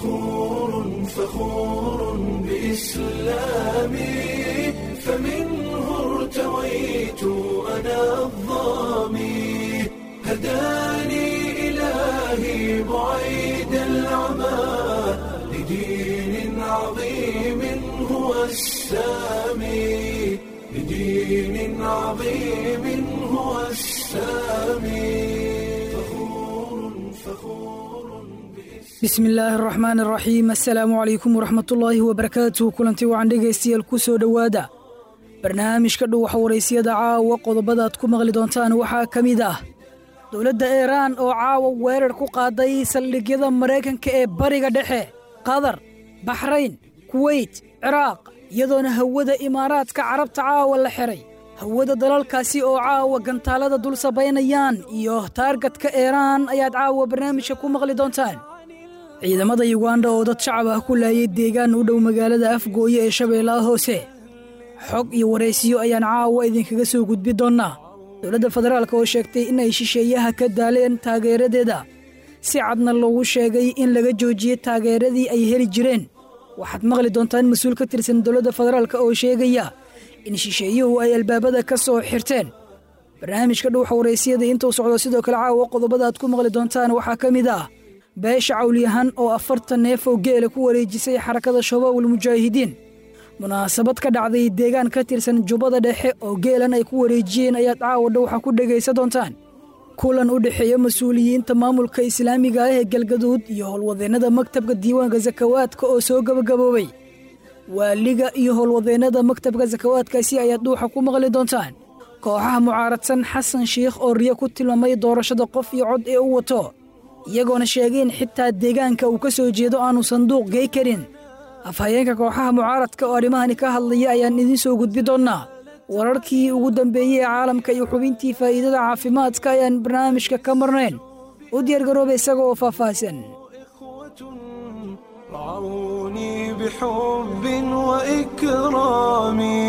فخور فخور بإسلامي فمنه ارتويت أنا الظامي هداني إلهي بعيد العمى لدين عظيم هو السامي لدين عظيم هو السامي فخور فخور bismi illaahi araxmaan araxiim assalaamu calaykum waraxmatullaahi wabarakaatuh kulantii wacan dhegaystayaal ku soo dhowaada barnaamijka dhow waxwaraysyada caawa qodobadaad ku maqli doontaan waxaa ka mid ah dowladda iiraan oo caawa weerar ku qaaday saldhigyada maraykanka ee bariga dhexe qatar baxrayn kuweyt ciraaq iyadoona hawada imaaraadka carabta caawa la xiray hawada dalalkaasi oo caawa gantaalada dul sabaynayaan iyo taargatka iiraan ayaad caawa barnaamijka ku maqli doontaan ciidamada yuganda oo dad shacab ah ku laayay deegaan u dhow magaalada afgooye ee shabeellaha hoose xog iyo waraysiyo ayaan caawa idinkaga soo gudbi doonnaa dowladda federaalk oo sheegtay in ay shisheeyaha ka daaleen taageeradeeda si cadna loogu sheegay in laga joojiyey taageeradii ay heli jireen waxaad maqli doontaan mas-uul ka tirsan dowladda federaalk oo sheegaya in shisheeyuhu ay albaabada ka soo xirteen barnaamijka dhuuxa waraysiyada intuu socdo sidoo kale caawa qodobada aad ku maqli doontaan waxaa ka mid ah beesha cawliyahan oo afartan neef oo geela ku wareejisay xarakada shabaabul mujaahidiin munaasabad ka dhacday deegaan ka tirsan jubbada dhexe oo geelan ay ku wareejiyeen ayaad caawa dhowxa ku dhegaysa doontaan kulan u dhexeeya mas-uuliyiinta maamulka islaamiga ah ee galgaduud iyo howlwadeennada maktabka diiwaanka sakawaadka oo soo gabagaboobay waaliga iyo howlwadeennada maktabka sakawaadkaasi ayaad dhuuxa ku maqli doontaan kooxaha mucaaradsan xasan shiikh oo riyo ku tilmaamay doorashada qof iyo cod ee u wato iyagoona sheegeen xitaa deegaanka uu ka soo jeedo aanu sanduuq gey karin afhayeenka kooxaha mucaaradka oo arrimahani ka hadlaya ayaan idiin soo gudbi doonnaa wararkii ugu dambeeyey ee caalamka iyo xubintii faa'iidada caafimaadka ayaan barnaamijka ka marnayn u diyaargarooba isaga oo faahfaahsan رعوني بحب وإكرامي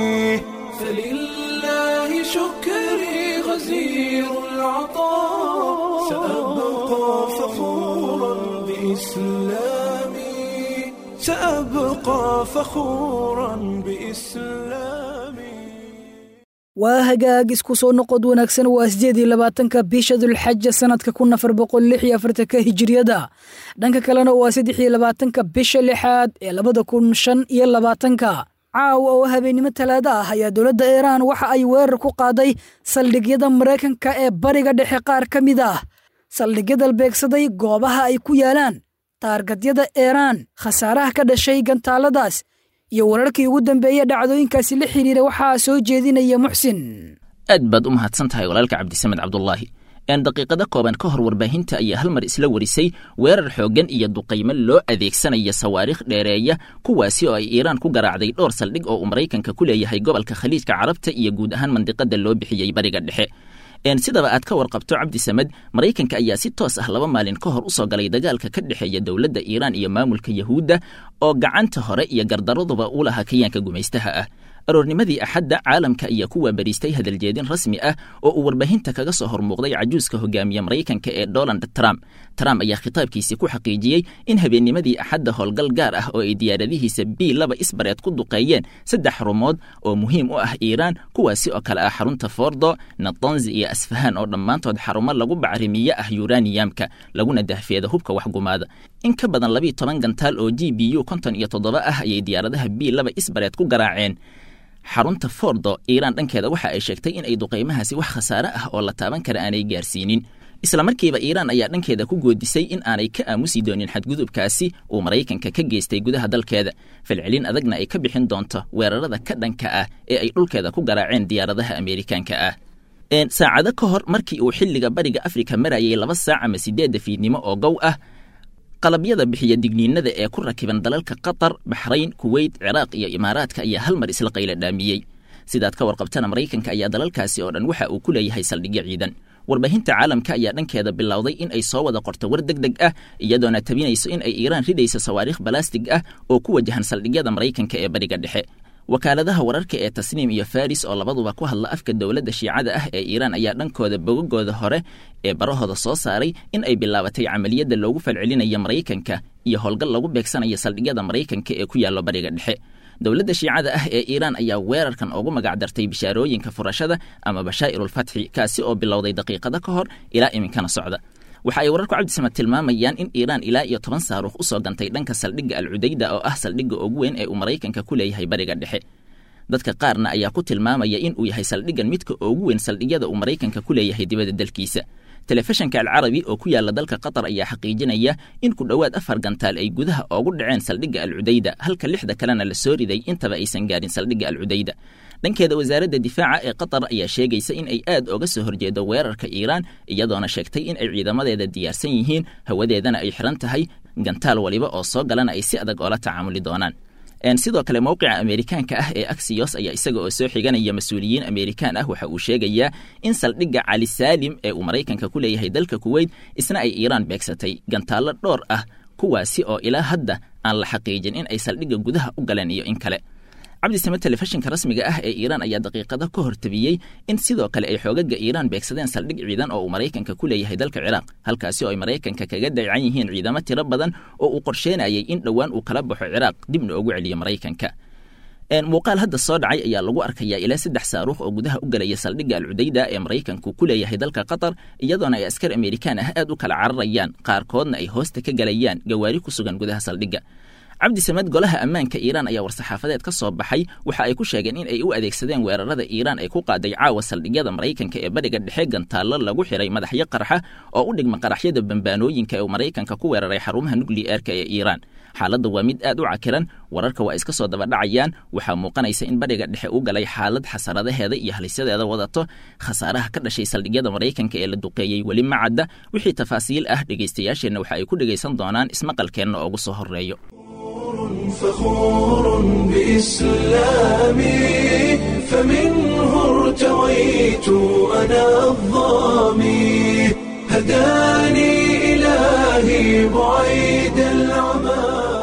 فلله شكري غزير العطاء سأبقى فخورا بإسلامي سأبقى فخورا بإسلامي waa hagaag isku soo noqod wanaagsan waa sideed iyo labaatanka bisha dulxaja sannadka kun afar boqol lix iyo afartanka hijiriyada dhanka kalena waa saddex iyo labaatanka bisha lixaad ee labada kun shan iyo labaatanka caawa oo habeennimo talaado ah ayaa dowladda iiraan waxa ay weerar ku qaaday saldhigyada maraykanka ee bariga dhexe qaar ka mid ah saldhigyada beegsaday goobaha ay ku yaalaan taargadyada iiraan khasaaraha ka dhashay gantaaladaas iyo wararkii ugu dambeeya dhacdooyinkaasi la xidhiira waxaa soo jeedinaya muxsin aad baad u mahadsan tahay walaalka cabdisamed cabdulaahi een daqiiqado kooban ka hor warbaahinta ayaa hal mar isla warisay weerar xooggan iyo duqaymo loo adeegsanaya sawaariikh dheereeya kuwaasi oo ay iiraan ku garaacday dhowr saldhig oo uu maraykanka ku leeyahay gobolka khaliijka carabta iyo guud ahaan mandiqada loo bixiyey bariga dhexe sidaba aad ka warqabto cabdi samed maraykanka ayaa si toos ah laba maalin ka hor u soo galay dagaalka ka dhexeeya dowladda iiraan iyo maamulka yahuudda oo gacanta hore iyo gardaraduba u lahaa kayaanka gumaystaha ah aroornimadii axadda caalamka ayaa ku waabariistay hadaljeedin rasmi ah oo uu warbaahinta kaga soo hormuuqday cajuuska hogaamiye maraykanka ee donald trump trump ayaa khitaabkiisii ku xaqiijiyey in habeennimadii axadda howlgal gaar ah oo ay diyaaradihiisa b laba isbareed ku duqeeyeen saddex xarumood oo muhiim u ah iiraan kuwaasi oo kale ah xarunta fordo natanzi iyo asfahaan oo dhammaantood xarumo lagu bacrimiye ah yuraniyamka laguna dahfeeda hubka waxgumaada in ka badan labiiyo toban gantaal oo g b u konton iyo toddoba ah ayay diyaaradaha b laba isbareed ku garaaceen xarunta fordo iiraan dhankeeda waxa ay sheegtay in ay duqaymahaasi wax khasaare ah oo la taaban kara aanay gaarsiinin islamarkiiba iiraan ayaa dhankeeda ku goodisay in aanay ka aamusi doonin xadgudubkaasi uu maraykanka ka geystay gudaha dalkeeda falcelin adagna ay ka bixin doonto weerarada ka dhanka ah ee ay dhulkeeda ku garaaceen diyaaradaha ameerikaanka ah saacado ka hor markii uu xilliga bariga afrika marayay laba saac ama sideedda fiidnimo oo gow ah qalabyada bixiya digniinada ee ku rakiban dalalka qatar baxrayn kuweyt ciraaq iyo imaaraadka ayaa hal mar isla qayla dhaamiyey sidaad ka warqabtana maraykanka ayaa dalalkaasi oo dhan waxa uu ku leeyahay saldhigyo ciidan warbaahinta caalamka ayaa dhankeeda bilowday in ay soo wada qorto war deg deg ah iyadoona tabinayso in ay iiraan ridayso sawaariikh balastig ah oo ku wajahan saldhigyada maraykanka ee bariga dhexe wakaaladaha wararka ee tasniim iyo faris oo labaduba ku hadla afka dowladda shiicada ah ee iiraan ayaa dhankooda bogagooda hore ee barahooda soo saaray in ay bilaabatay camaliyadda loogu falcelinayo maraykanka iyo howlgal lagu beegsanayo saldhigyada maraykanka ee ku yaallo bariga dhexe dowladda shiicada ah ee iiraan ayaa weerarkan ugu magacdartay bishaarooyinka furashada ama bashaa'irulfatxi kaasi oo bilowday daqiiqado ka hor ilaa iminkana socda waxa ay wararku cabdisamad tilmaamayaan in iiraan ilaa iyo toban saaruukh u soo gantay dhanka saldhigga alcudayda oo ah saldhigga ugu weyn ee uu maraykanka ku leeyahay bariga dhexe dadka qaarna ayaa ku tilmaamaya in uu yahay saldhiggan midka ugu weyn saldhigyada uu maraykanka ku leeyahay dibadda dalkiisa telefishanka alcarabi oo ku yaala dalka qatar ayaa xaqiijinaya in ku dhowaad afar gantaal ay gudaha oogu dhaceen saldhigga alcudayda halka lixda kalena la soo riday intaba aysan gaarin saldhigga alcudayda dhankeeda wasaaradda difaaca ee qatar ayaa sheegaysa in ay aad oga soo horjeedo weerarka iiraan iyadoona sheegtay in ay ciidamadeeda diyaarsan yihiin hawadeedana ay xiran tahay gantaal waliba oo soo galana ay si adag oola tacaamuli doonaan sidoo kale mowqica ameerikaanka ah ee aksiyos ayaa isaga oo soo xiganaya mas-uuliyiin ameerikaan ah waxa uu sheegayaa in saldhigga cali saalim ee uu maraykanka ku leeyahay dalka kuweyt isna ay iiraan beegsatay gantaallo dhowr ah kuwaasi oo ilaa hadda aan la xaqiijin in ay saldhigga gudaha u galeen iyo in kale cabdisame telefishinka rasmiga ah ee iiraan ayaa daqiiqado ka hortabiyey in sidoo kale ay xoogaga iiraan beegsadeen saldhig ciidan oo uu maraykanka ku leeyahay dalka ciraaq halkaasi oo ay maraykanka kaga dayacan yihiin ciidamo tiro badan oo uu qorsheynayay in dhowaan uu kala baxo ciraaq dibna ugu celiyo maraykanka muuqaal hadda soo dhacay ayaa lagu arkayaa ilaa saddex saaruukh oo gudaha u galaya saldhigga alcudayda ee maraykanku ku leeyahay dalka qatar iyadoona ay askar ameerikaan ah aad u kala cararayaan qaarkoodna ay hoosta ka galayaan gawaari ku sugan gudaha saldhigga cabdisamed golaha ammaanka iiraan ayaa war-saxaafadeed ka soo baxay waxa ay ku sheegeen in ay u adeegsadeen weerarada iiraan ay ku qaaday caawa saldhigyada maraykanka ee bariga dhexe gantaallo lagu xiray madaxyo qarxa oo u dhigma qaraxyada bambaanooyinka ee uu maraykanka ku weeraray xarumaha nukliyeerka ee iiraan xaaladda waa mid aad u cakiran wararka waa iska soo dabadhacayaan waxaa muuqanaysa in bariga dhexe u galay xaalad xasaradaheeda iyo halisyadeeda wadato khasaaraha ka dhashay saldhigyada maraykanka ee la duqeeyey weli ma cadda wixii tafaasiil ah dhegaystayaasheenna waxa ay ku dhegaysan doonaan ismaqalkeenna ugu soo horreeyo فخور بإسلامي فمنه ارتويت أنا الظامي هداني إلهي بعيد العمى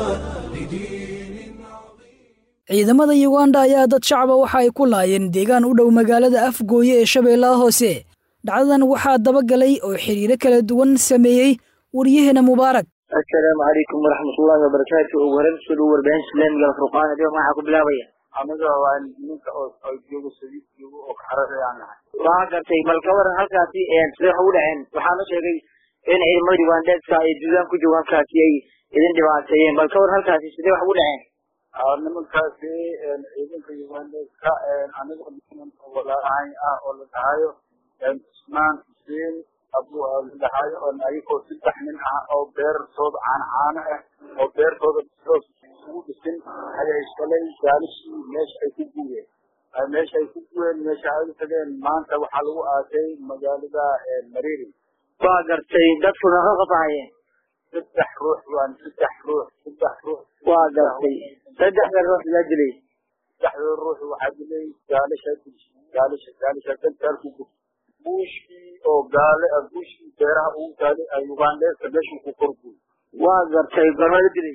لدين عظيم ciidamada yuganda ayaa dad shacaba waxa ay ku laayeen deegaan u dhow magaalada afgooye ee shabeellaha hoose dhacdadan waxaa dabagalay oo xidhiiro kala duwan sameeyey waryaheena mubaarak assalaamu calaykum waraxmatullaahi wabarakaatu ugu horeyn kusoo dhow warbaahin islaamiga alfurqaan adiga maxaa ku bilaabaya aniga waa ninka oo oo joogo sadiid joogo oo kaxaradayaan nahay waa gartay bal ka waran halkaasi sidee wax ugu dhaceen waxaana sheegay in ciidamada ugandeska ay duulaan ku joogo halkaasi ay idin dhibaateeyeen bal ka waran halkaasi sidee wax ugu dhaceen Ah, nimankaasi ciidanka ugandeska aniga niman oo walaalahay ah oo la dhahayo cusmaan xuseen abu la dhahayo oo ayagoo saddex nin ah oo beertooda caano caano ah oo beertooda hoos isugu dhisin ayay shalay gaalishii meesha ay ku guureen Ay meesha ay ku guureen meesha ay u tageen maanta waxaa lagu aasay magaalada mareeri waa gartay dadkuna ka qafahayeen saddex ruux waan saddex ruux saddex ruux waa gartay saddexda ruux yaa dilay saddexda ruux waxaa dilay gaalisha gaalisha gaalisha dalkaalku gub buushkii oo gaale ah buushkii beeraha ugu taalay ay ugandeeska meeshuu ku korguy waa gartay gorma la dilay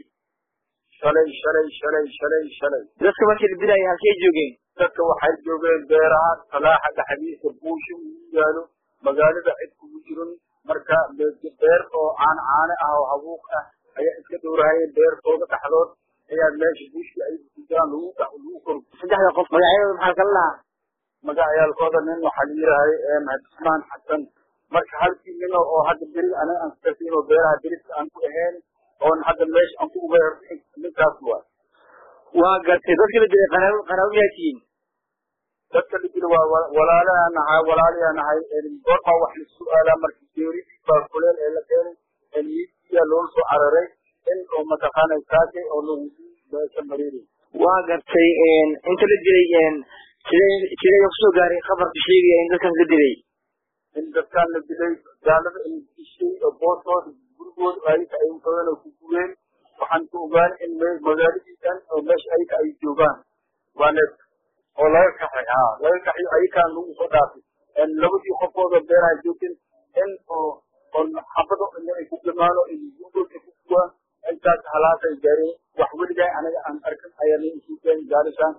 shalay shalay shalay shalay shalay dadka markii la dilayay halkay joogeen dadka waxay joogeen beeraha salaaxa dhexdiisa buushi ugu yaalo magaalada cid kugu jirin marka be- beer oo caan caane ah oo habuuq ah ayaa iska dhowrahayeen beertooda dhexdood ayaa meesha buushkii ay kujiraan lagu dhex lagu kor saddexda qof magacyadooda maxaa kala lahaa magacayaalkooda nin waxaa la yidhaahay cusmaan xasan marka halkii nin oo hadda beri aniga aan kasiin oo beeraha beriska aan ku ahayn oon hadda meesha aan ku uga ninkaas waay waa gartay dadka la dilay qaraabo qaraabo miyaa tihiin dadka la jiro waa wa- walaalayaa nahay walaalayaa nahay goormaa wax la su-aalaa marka geeri baa kuleel ee la keenay miidiya loola soo cararay in oo mataqaanay saakay oo lagu beesha mareeri waa gartay inta la dilay sidee sidee kusoo gaaray khabarka sheegaya in dadkaas la dilay in dadkaan la dilay gaalada in dishay oo boostooda gurigooda ayaka ay utageen oo ku gureen waxaan ku ogaan in me- magaaladiisan oo meesha ayaka ay joogaan waa neef oo laga kaxay ha laga kaxayo ayakaan lagu soo dhaafay labadii qofooda beeraha joogin in oo oo xabado in ay ku gamaano in gurigooda ku guwaan intaas halaasay gaareen wax weligaa anaga aan arkan ayaa la isuukeen gaalishaan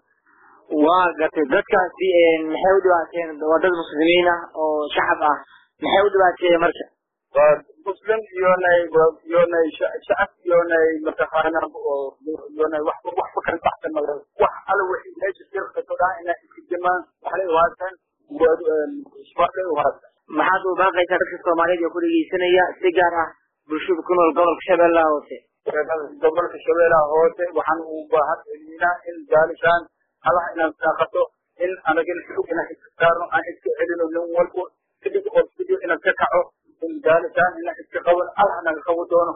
waa gartay dadkaasi maxay u dhibaateen waa dad muslimiin ah oo shacab ah maxay u dhibaateeyeen marka waa muslim iyonay iyonay shacab iyonay mataqaana iyonay waxba waxba kala baxsan mala wax alla wixii meesha sirkato dhaa inaa iska jamaan waxlay uhaasan shabaabay uhaasan maxaad u baaqaysaa dadka soomaaliyeed ee ku dhegeysanaya si gaar ah bulshada ku nool gobolka shabeellaha hoose gobolka shabeellaha hoose waxaan u baahan celinaa in gaalishaan allaha inaan saaqato in anagin xog inaan iska saarno aan iska celino nin walbo kadib oo sidii inaan ka kaco in gaalishaan inaan iska qaban allah naga qabo doono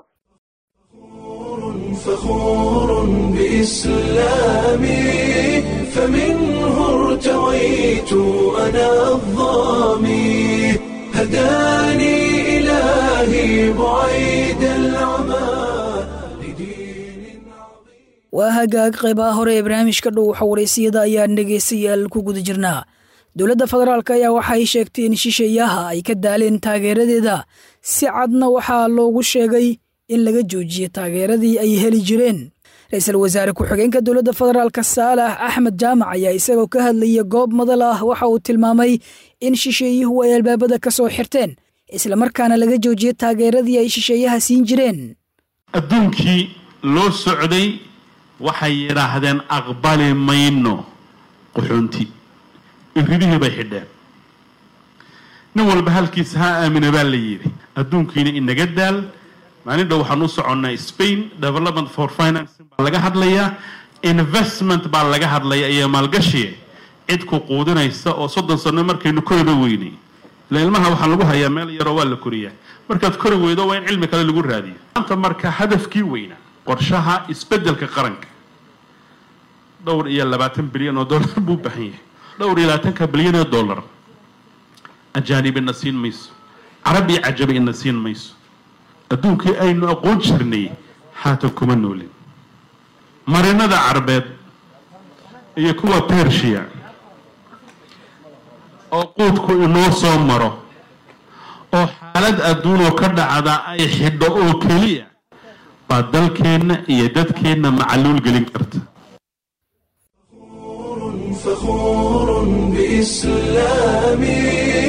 فخور بإسلامي فمنه ارتويت أنا الظامي هداني إلهي بعيد العمى لدين waa hagaag qaybaha hore ee barnaamijka dhow xawareysiyada ayaan dhegaystayaal ku guda jirnaa dowladda federaalk ayaa waxay sheegtay in shisheeyaha ay ka daaleen taageeradeeda si cadna waxaa loogu sheegay in laga joojiye taageeradii ay heli jireen ra-iisul wasaare ku-xigeenka dowladda federaalk saalax axmed jaamac ayaa isagoo ka hadlaya goob madal ah waxa uu tilmaamay in shisheeyuhu ay albaabada ka soo xirteen islamarkaana laga joojiye taageeradii ay shisheeyaha siin jireen adduunkii loo socday waxay yidhaahdeen aqbali mayno qaxoonti iridihii bay xidheen nin walba halkiisa ha aamina baa la yidhi adduunkiina inaga daal maalin dhow waxaan u soconnay spain development for financing baa laga hadlayaa investment baa laga hadlaya iyo maalgashiye cid ku quudinaysa oo soddon sano markaynu koriba weynay ila ilmaha waxaa lagu hayaa meel yaroo waa la koriyaa markaad kori weydo waa in cilmi kale lagu raadiyo maanta marka hadafkii weynaa qorshaha isbeddelka qaranka dhowr iyo labaatan bilyan oo dollar buu u baahan yahay dhowr iyo labaatanka bilyan oo dollar ajaanib ina siin mayso carab iyo cajabi ina siin mayso adduunkii aynu aqoon jirnay haatan kuma noolin marinada carbeed iyo kuwa bershiya oo quudku inoo soo maro oo xaalad adduunoo ka dhacda ay xidho oo keliya baa dalkeenna iyo dadkeenna macaluul gelin karta فخور بإسلامي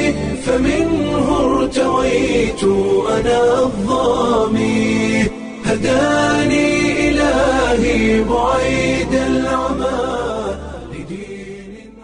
فمنه ارتويت أنا الظامي هداني إلهي بعيد العمى لدين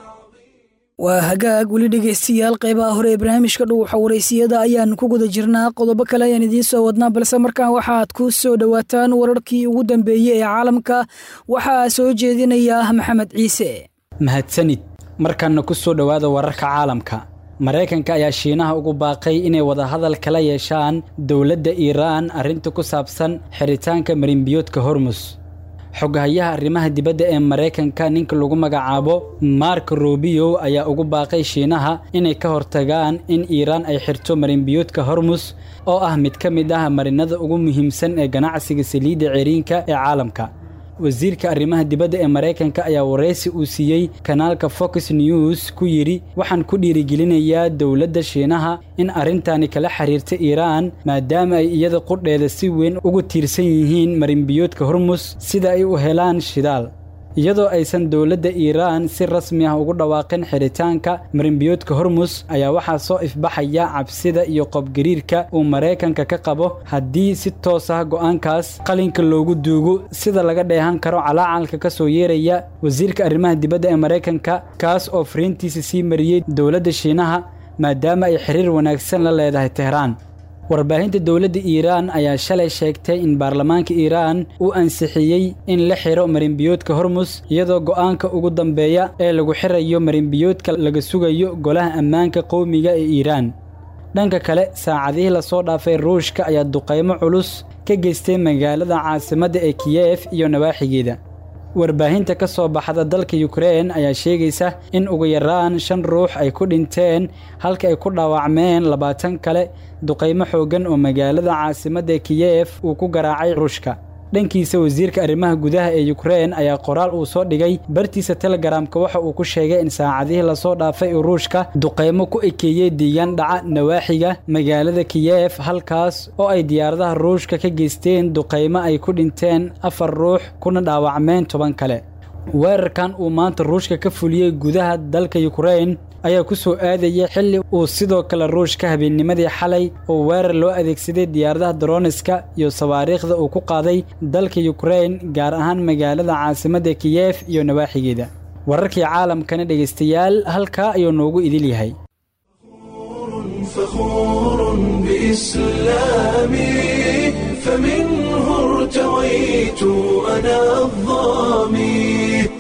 waa hagaag weli dhegaystayaal qaybaha hore ee barnaamijka dhow xawareysiyada ayaan ku guda jirnaa qodobo kale ayaan idiin soo wadnaa balse markaan waxaad ku soo dhowaataan wararkii ugu dambeeyey ee caalamka waxaa soo jeedinaya maxamed ciise mahadsanid markanna ku soo dhowaada wararka caalamka maraykanka ayaa shiinaha ugu baaqay inay wadahadal kala yeeshaan dowladda iiraan arrinta ku saabsan xiritaanka marinbiyoodka hormus xoghayaha arrimaha dibadda ee maraykanka ninka lagu magacaabo mark robio ayaa ugu baaqay shiinaha inay ka hortagaan in iiraan ay xirto marinbiyoodka hormus oo ah mid ka mid ah marinada ugu muhiimsan ee ganacsiga saliidda ceriinka ee caalamka wasiirka arrimaha dibadda ee maraykanka ayaa waraysi uu siiyey kanaalka fox news ku yidhi waxaan ku dhiirigelinayaa dowladda shiinaha in arrintani kala xiriirta iiraan maadaama ay iyada qudheeda si weyn ugu tiirsan yihiin marinbiyoodka hormus sida ay u helaan shidaal iyadoo aysan dowladda iiraan si rasmi ah ugu dhawaaqin xiritaanka marinbiyoodka hormus ayaa waxaa soo ifbaxaya cabsida iyo qobgariirka uu maraykanka ka qabo haddii si toos ah go'aankaas qalinka loogu duugo sida laga dheehan karo calaacalka ka soo yeeraya wasiirka arrimaha dibadda ee maraykanka kaas oo fariintiisa sii mariyey dowladda shiinaha maadaama ay xiriir wanaagsan la leedahay tehraan warbaahinta dowladda iiraan ayaa shalay sheegtay in baarlamaanka iiraan uu ansixiyey in la xiro marinbiyoodka hormus iyadoo go'aanka ugu dambeeya ee lagu xirayo marinbiyoodka laga sugayo golaha ammaanka qowmiga ee iiraan dhanka kale saacadihii lasoo dhaafay ruushka ayaa duqaymo culus ka geystay magaalada caasimadda ee kiyef iyo nawaaxigeeda warbaahinta ka soo baxda dalka yukrein ayaa sheegaysa in ugu yaraan shan ruux ay ku dhinteen halka ay ku dhaawacmeen labaatan kale duqaymo xooggan oo magaalada caasimadda kiyef uu ku garaacay ruushka dhankiisa wasiirka arrimaha gudaha ee yukrein ayaa qoraal uu soo dhigay bartiisa telegaraamka waxa uu ku sheegay in saacadihii lasoo dhaafay uu ruushka duqaymo ku ekeeyey diigaan dhaca nawaaxiga magaalada kiyef halkaas oo ay diyaaradaha ruushka ka geysteen duqaymo ay ku dhinteen afar ruux kuna dhaawacmeen toban kale weerarkan uu maanta ruushka ka fuliyey gudaha dalka yukrein ayaa ku soo aadaya xilli uu sidoo kale ruushka habeennimadii xalay oo weerar loo adeegsaday diyaaradaha droniska iyo sawaariikhda uu ku qaaday dalka yukrain gaar ahaan magaalada caasimadda kiyef iyo nawaaxigeeda wararkii caalamkana dhegaystayaal halkaa ayuu noogu idil yahay فخور بإسلامي فمنه ارتويت أنا الظامي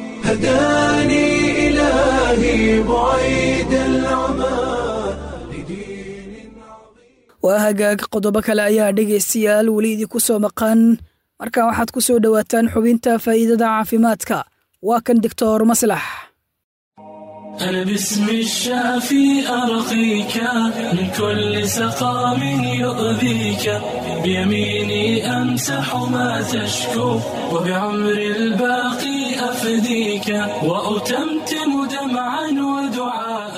هداني إلهي بعيد العمى لدين waa hagaag qodobo kale ayaa dhegaystayaal weli idinku soo maqan markan waxaad ku soo dhowaataan xubinta faa'iidada caafimaadka waa kan doctor maslax أنا باسم الشافي أرقيك من كل سقام يؤذيك بيميني أمسح ما تشكو وبعمر الباقي أفديك وأتمتم دمعا ودعاء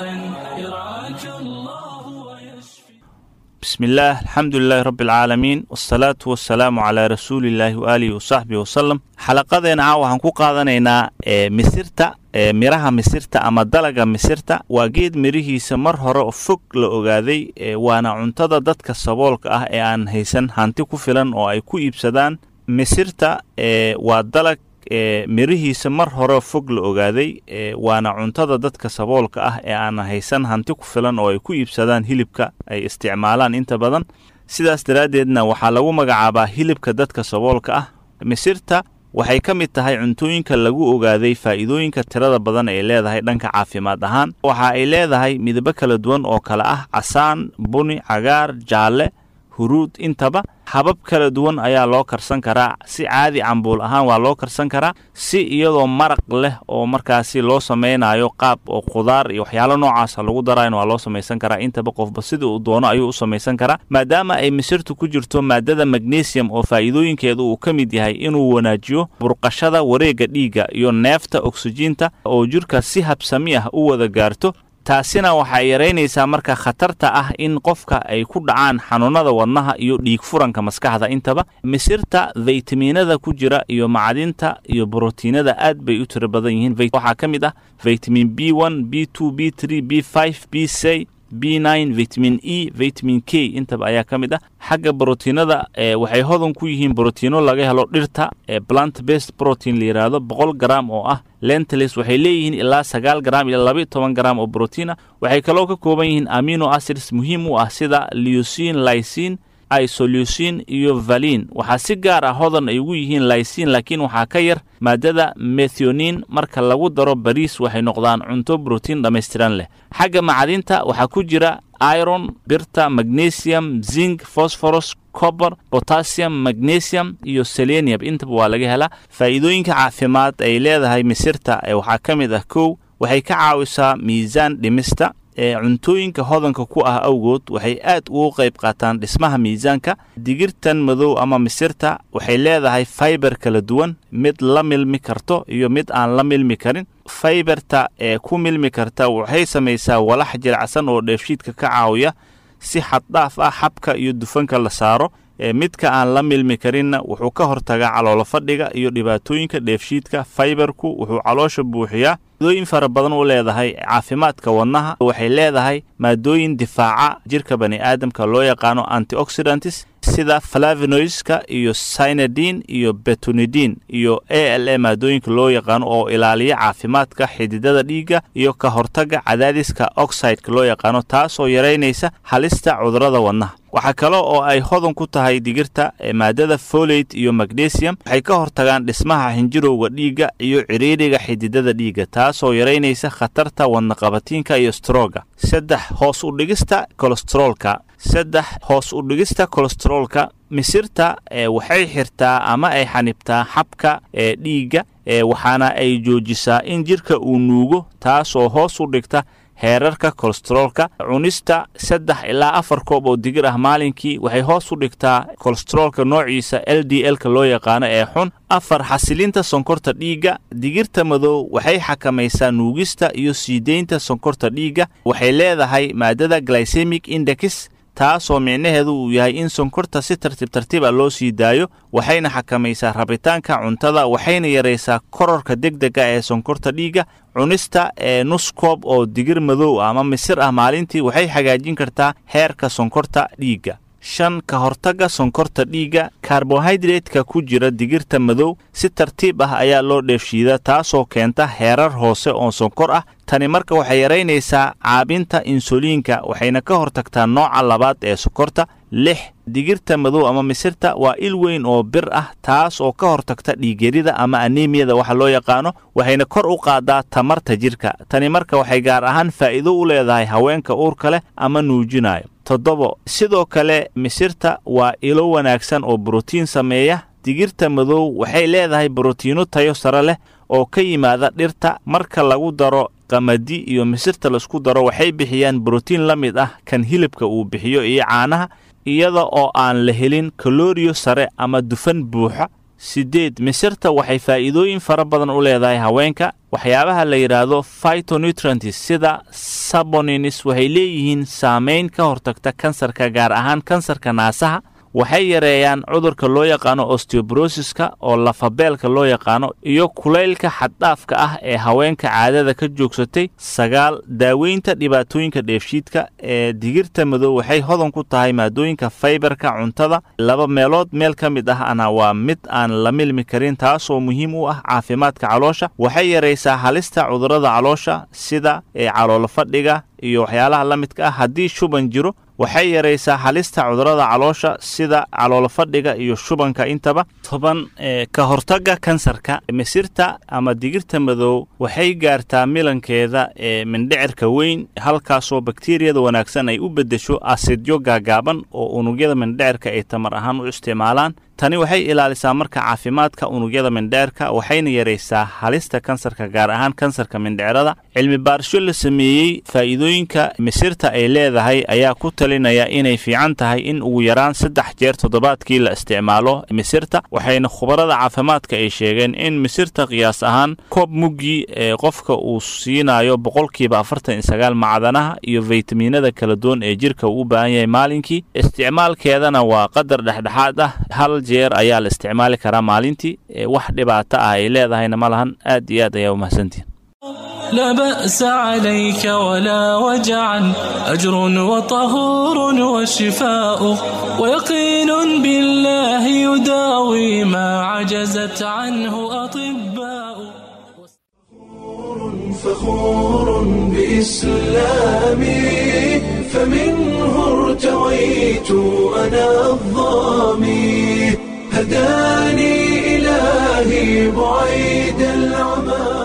يرعاك الله ويشفي بسم الله الحمد لله رب العالمين والصلاة والسلام على رسول الله وآله وصحبه وسلم xalaqadeena caawa waxaan ku qaadanaynaa ee misirta ee miraha misirta ama dalaga misirta waa geed mirihiisa mar hore oo fog la ogaaday ee waana cuntada dadka saboolka ah ee aan haysan hanti ku filan oo ay ku iibsadaan misirta ee waa dalag ee mirihiisa mar hore fog la ogaaday ee waana cuntada dadka saboolka ah ee aan haysan hanti ku filan oo ay ku iibsadaan hilibka ay isticmaalaan inta badan sidaas daraaddeedna waxaa lagu magacaabaa hilibka dadka saboolka ah misirta waxay ka mid tahay cuntooyinka lagu ogaaday faa'iidooyinka tirada badan ay leedahay dhanka caafimaad ahaan waxa ay leedahay midabo kala duwan oo kale ah casaan buni cagaar jaalle huruud intaba habab kala duwan ayaa loo karsan karaa si caadi cambuul ahaan waa loo karsan karaa si iyadoo maraq leh oo markaasi loo samaynayo qaab oo khudaar iyo waxyaalo noocaasa lagu darayna waa loo samaysan karaa intaba qofba sida uu doono ayuu u samaysan karaa maadaama ay misirtu ku jirto maadada magnesium oo faa'iidooyinkeedu uu ka mid yahay inuu wanaajiyo burqashada wareegga dhiigga iyo neefta oksijiinta oo jirka si habsami ah u wada gaarto taasina waxay yaraynaysaa marka khatarta ah in qofka ay ku dhacaan xanuunada wadnaha iyo dhiig furanka maskaxda intaba misirta faytamiinada ku jira iyo macdinta iyo brotiinada aad bay u tiro badan yihiin waxaa ka mid ah vitamin b one b two b three b five b c b nine vitamin e vitamin k intaba ayaa ka mid ah xagga brotiinada ee waxay hodan ku yihiin brotiino laga helo dhirta ee plant based protein la yidhaahdo boqol garam oo ah lentils waxay leeyihiin ilaa sagaal garam ilaa laba toban garam oo brotiina waxay kaloo ka kooban yihiin amino acids muhiim u ah sida leucin lycin isolucin iyo valin waxaa si gaar ah hodan ay ugu yihiin lycin laakiin waxaa ka yar maadada methionin marka lagu daro bariis waxay noqdaan cunto brotiin dhammaystiran leh xagga macdinta waxaa ku jira iron birta magnesium zinc phosphorus cober potassium magnesium iyo selenium intaba waa laga helaa faa'iidooyinka caafimaad ay leedahay misirta ee waxaa ka mid ah kow waxay ka caawisaa miisaan dhimista ee cuntooyinka hodanka ku ah awgood waxay aad ugu qayb qaataan dhismaha miisaanka digirtan madow ama misirta waxay leedahay faibar kala duwan mid la milmi karto iyo mid aan la milmi karin faibarta ee ku milmi karta waxay samaysaa walax jiracsan oo dheefshiidka ka caawiya si xaddhaaf ah xabka iyo dufanka la saaro ee midka aan la milmi karinna wuxuu ka hortagaa caloolo fadhiga iyo dhibaatooyinka dheefshiidka faibarku wuxuu caloosha buuxiyaa maadooyin fara badan u leedahay caafimaadka wadnaha waxay leedahay maadooyin difaaca jirka bani aadamka loo yaqaano antioxidantis sida flavinoiska iyo synadin iyo betunidin iyo a l a maadooyinka loo yaqaano oo ilaaliya caafimaadka xididada dhiigga iyo ka hortaga cadaadiska oxideka loo yaqaano taasoo yaraynaysa halista cudurada wadnaha waxaa kale oo ay hodan ku tahay digirta maadada folate iyo magnesium waxay ka hortagaan dhismaha xinjirowga dhiigga iyo ciriiriga xididada dhiigga taasoo yaraynaysa khatarta wadnaqabatiinka iyo strooga saddex hoos u dhigista kolesteroolka saddex hoos u dhigista kolesteroolka misirta waxay xirtaa ama ay xanibtaa xabka ee dhiigga waxaana ay joojisaa in jirka uu nuugo taasoo hoos u dhigta heerarka kolesteroolka cunista saddex ilaa afar koob oo digir ah maalinkii waxay hoos u dhigtaa kolesteroolka noociisa l d l-ka loo yaqaano ee xun afar xasilinta sonkorta dhiigga digirta madow waxay xakamaysaa nuugista iyo sii deynta sonkorta dhiigga waxay leedahay maadada glycemic index taasoo micnaheedu uu yahay in sonkorta si tartiib tartiib a loo sii daayo waxayna xakamaysaa rabitaanka cuntada waxayna yaraysaa kororka degdega ee sonkorta dhiigga cunista ee nus koob oo digir madow ah ama misir ah maalintii waxay hagaajin kartaa heerka sonkorta dhiigga shan ka hortagga sonkorta dhiigga karbohaydraytka ku jira digirta madow si tartiib ah ayaa loo dheefshiida taasoo keenta heerar hoose oo sonkor ah tani marka waxay yaraynaysaa caabinta insuliinka waxayna ka hortagtaa nooca labaad ee sokorta lix digirta madow ama misirta waa il weyn oo bir ah taas oo ka hortagta dhiigyarida ama anemiyada waxa loo yaqaano waxayna kor u qaadaa tamarta jidhka tani marka waxay gaar ahaan faa'iido u leedahay haweenka uurka leh ama nuujinayo toddobo sidoo kale misirta waa ilo wanaagsan oo brotiin sameeya digirta madow waxay leedahay brotiino tayo sare leh oo ka yimaada dhirta marka lagu daro qamadi iyo misirta laisku daro waxay bixiyaan brotiin la mid ah kan hilibka uu bixiyo iyo caanaha iyada oo aan la helin kaloriyo sare ama dufan buuxa siddeed misirta waxay faa'iidooyin fara badan u leedahay haweenka waxyaabaha la yidhaahdo phytonutrients sida sabonins waxay leeyihiin saamayn ka hortagta kansarka gaar ahaan kansarka naasaha waxay yareeyaan cudurka loo yaqaano osteobrosiska oo lafabeelka loo yaqaano iyo kulaylka xaddhaafka ah ee haweenka caadada ka joogsatay sagaal daaweynta dhibaatooyinka dheefshiidka ee digirta madow waxay hodan ku tahay maadooyinka faybarka cuntada laba meelood meel ka mid ah ana waa mid aan la milmi karin taasoo muhiim u ah caafimaadka caloosha waxay yaraysaa halista cudurrada caloosha sida ee caloolo fadhiga iyo waxyaalaha la midka ah haddii shuban jiro waxay yaraysaa halista cudurrada caloosha sida caloolo fadhiga iyo shubanka intaba toban ka hortagga kansarka misirta ama digirta madow waxay gaartaa milankeeda ee mindhicirka weyn halkaasoo bakteriyada wanaagsan ay u beddesho asidyo gaagaaban oo unugyada mindhicirka ay tamar ahaan u isticmaalaan tani waxay ilaalisaa marka caafimaadka unugyada mindhicirka waxayna yaraysaa halista kansarka gaar ahaan kansarka mindhicirada cilmi baarisho la sameeyey faa'iidooyinka misirta ay leedahay ayaa ku talinaya inay fiican tahay in ugu yaraan saddex jeer toddobaadkii la isticmaalo misirta waxayna khubarada caafimaadka ay sheegeen in misirta qiyaas ahaan koob muggii ee qofka uu siinayo boqolkiiba afartan iyo sagaal macdanaha iyo faytamiinada kala duwan ee jirka uu u baahan yahay maalinkii isticmaalkeedana waa qadar dhexdhexaad ah hal jeer ayaa la isticmaali karaa maalintii wax dhibaato ah ay leedahayna ma lahan aad iyo aad ayaa umahadsantihin لا بأس عليك ولا وجعا أجر وطهور وشفاء ويقين بالله يداوي ما عجزت عنه أطباء فخور بإسلامي فمنه ارتويت أنا الظامي هداني إلهي بعيد العمى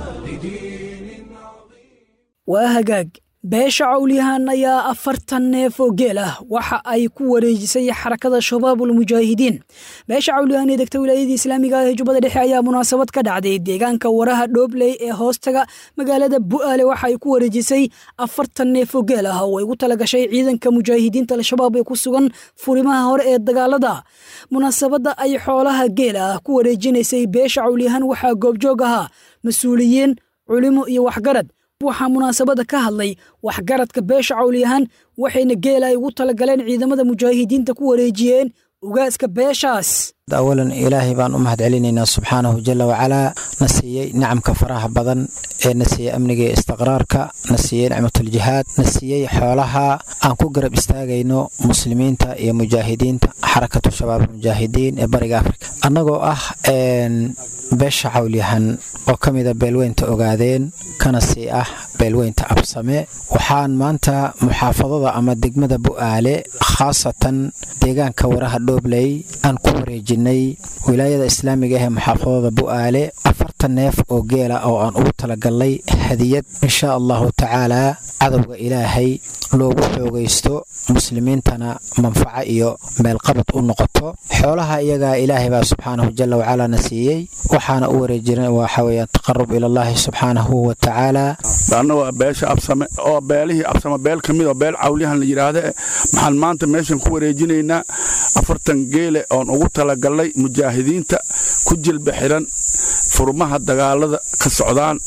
waa hagaag beesha cawlyahan ayaa afartan neef oo geel ah waxa ay ku wareejisay xarakada shabaabul mujaahidiin beesha cawlyahan ee degta wilaayadii islaamiga ah ee jubbada dhexe ayaa munaasabad ka dhacday deegaanka waraha dhoobley ee hoostaga magaalada bu'aale waxa ay ku wareejisay afartan neef oo geel ah oo ay ugu talagashay ciidanka mujaahidiinta al-shabaab ee ku sugan furimaha hore ee dagaalada munaasabadda ay xoolaha geela ah ku wareejinaysay beesha cawlyahan waxaa goobjoog ahaa mas-uuliyiin culimo iyo waxgarad waxaa munaasabada ka hadlay waxgaradka beesha cawlyahan waxayna geela ay ugu talagaleen ciidamada mujaahidiinta ku wareejiyeen ugaaska beeshaas awalan ilaahay baan u mahad celinaynaa subxaanahu jala wacalaa na siiyey nicamka faraha badan ee na siiyey amniga iyo istiqraarka na siiyey nicmatuljihaad na siiyey xoolaha aan ku garab istaagayno muslimiinta iyo mujaahidiinta xarakatu shabaab mujaahidiin ee bariga afrika annagoo ah beesha cawlyahan oo ka mida beelweynta ogaadeen kana sii ah beelweynta absame waxaan maanta muxaafadada ama degmada bu'aale khaasatan deegaanka waraha dhoobley aan ku wareejinay wilaayada islaamiga ah ee muxaafadada bu'aale afartan neef oo geela oo aan ugu talagalnay hadiyad insha allahu tacaalaa cadowga ilaahay loogu xoogaysto muslimiintana manfaco iyo meelqabad u noqoto xoolaha iyagaa ilaahay baa subxaanahu jala wacalaa na siiyey waxaana u wareejina waxa weeyaan taqarub ilallaahi subxaanahu wa tacaala anna waa beesha absame oo beelihii absame beel ka mid oo beel cawliyahan la yidhaahda maxaan maanta meeshan ku wareejinaynaa afartan geele oon ugu talagalnay mujaahidiinta ku jilba xiran furmaha dagaalada ka socdaan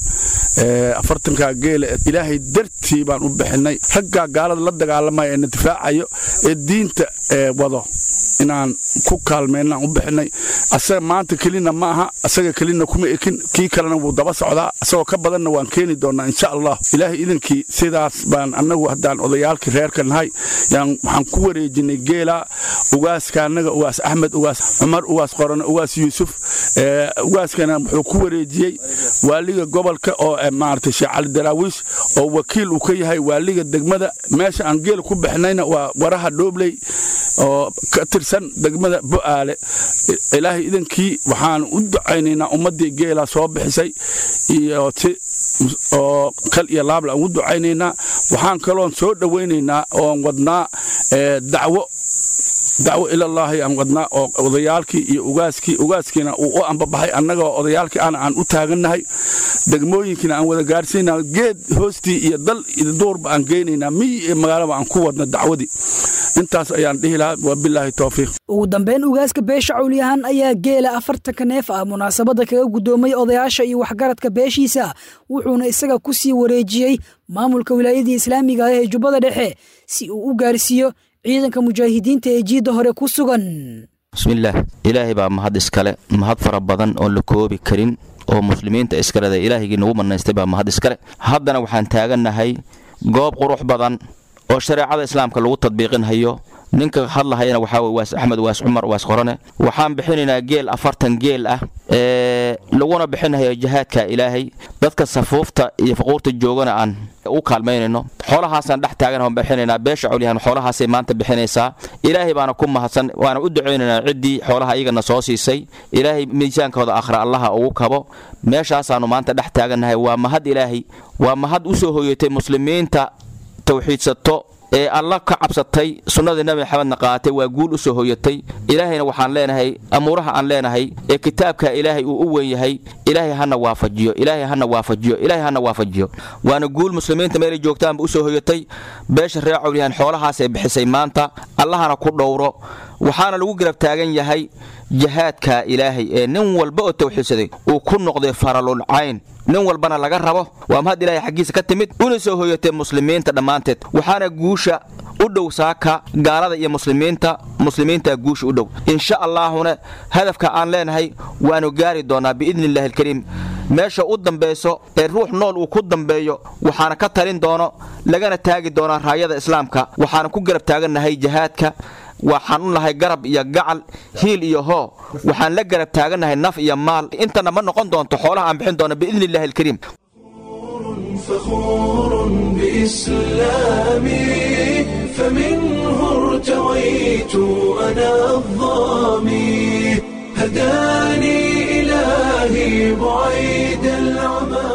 afartankaa geela ilaahay dartii baan u bixinay raggaa gaalada la dagaalamaya ee na difaacayo ee diinta wado inaan ku kaalmeynaan u bixinay asaga maanta kelina ma aha asaga kelina kuma ekin kii kalena wuu daba socdaa asagoo ka badanna waan keeni doonaa insha allah ilaahay idankii sidaas baan annagu haddaan odayaalkii reerka nahay yaan waxaan ku wareejinay geela ugaaska annaga ugaas axmed ugaas cumar ugaas qorane ugaas yuusuf ugaaskana wuxuu ku wareejiyey waaliga gobolka oo maaragtay sheekh cali daraawiish oo wakiil uu ka yahay waaliga degmada meesha aan geela ku bixinayna waa waraha dhoobley oo ka tirsan degmada bo'aale ilaahay idankii waxaan u ducaynaynaa ummaddii geelaa soo bixisay iyo si oo kal iyo laabla aan u ducaynaynaa waxaan kaloon soo dhowaynaynaa oon wadnaa dacwo dacwo ilallaahi aan wadnaa oo odayaalkii iyo ugaaskii ugaaskiina uu u ambabaxay annagoo odayaalkii ana aan u taagannahay degmooyinkiina aan wada gaarsiinaa geed hoostii iyo dal iyo duurba aan geynaynaa miyi iyo magaalaba aan ku wadna dacwadii intaas ayaan dhihi lahaa wabilaahi towfiiq ugu dambeyn ugaaska beesha cawliyahan ayaa geela afartanka neef ah munaasabadda kaga guddoomay odayaasha iyo waxgaradka beeshiisa wuxuuna isaga ku sii wareejiyey maamulka wilaayadii islaamiga ah ee jubbada dhexe si uu u gaarsiiyo ciidanka mujaahidiinta ee jiidda hore ku sugan bismillaah ilaahay baa mahad iskale mahad fara badan oon la koobi karin oo muslimiinta iskaleda ilaahigii nagu manaystay baa mahad iskale haddana waxaan taagannahay goob qurux badan oo shareecada islaamka lagu tadbiiqinhayo ninka hadlahayana waxaa wey waas axmed waas cumar waas qorane waxaan bixinaynaa geel afartan geel ah ee laguna bixinhayo jihaadka ilaahay dadka safuufta iyo faquurta joogana aan u kaalmaynayno xoolahaasaan dhex taagan aan bixinaynaa beesha colyahan xoolahaasay maanta bixinaysaa ilaahay baana ku mahadsan waana u ducaynaynaa ciddii xoolaha iyagana soo siisay ilaahay miisaankooda akhra allaha ugu kabo meeshaasaannu maanta dhex taagannahay waa mahad ilaahay waa mahad u soo hoyatay muslimiinta tawxiidsato ee alla ka cabsatay sunnadii nabi maxamedna qaatay waa guul u soo hoyatay ilaahayna waxaan leenahay amuuraha aan leenahay ee kitaabka ilaahay uu u weyn yahay ilaahay hana waafajiyo ilaahay hana waafajiyo ilaahay hana waafajiyo waana guul muslimiinta meelay joogtaanba u soo hoyatay beesha reer cawliyahan xoolahaasay bixisay maanta allahana ku dhowro waxaana lagu garab taagan yahay jihaadka ilaahay ee nin walba oo tawxiidsaday uu ku noqday faralul cayn nin walbana laga rabo waa mahad ilaahay xaggiisa ka timid una soo hoyatay muslimiinta dhammaanteed waxaana guusha u dhow saaka gaalada iyo muslimiinta muslimiinta guusha u dhow insha allaahuna hadafka aan leenahay waanu gaari doonaa biidni illahi alkariim meesha u dambayso ee ruux nool uu ku dambeeyo waxaana ka talin doono lagana taagi doonaa raayada islaamka waxaana ku garab taagannahay jihaadka waxaan u nahay garab iyo gacal hiil iyo hoo waxaan la garab taagannahay naf iyo maal intana ma noqon doonto xoolaha aan bixin doono biidni illahi alkariim فخور بإسلامي فمنه ارتويت أنا الظامي هداني إلهي بعيد العمى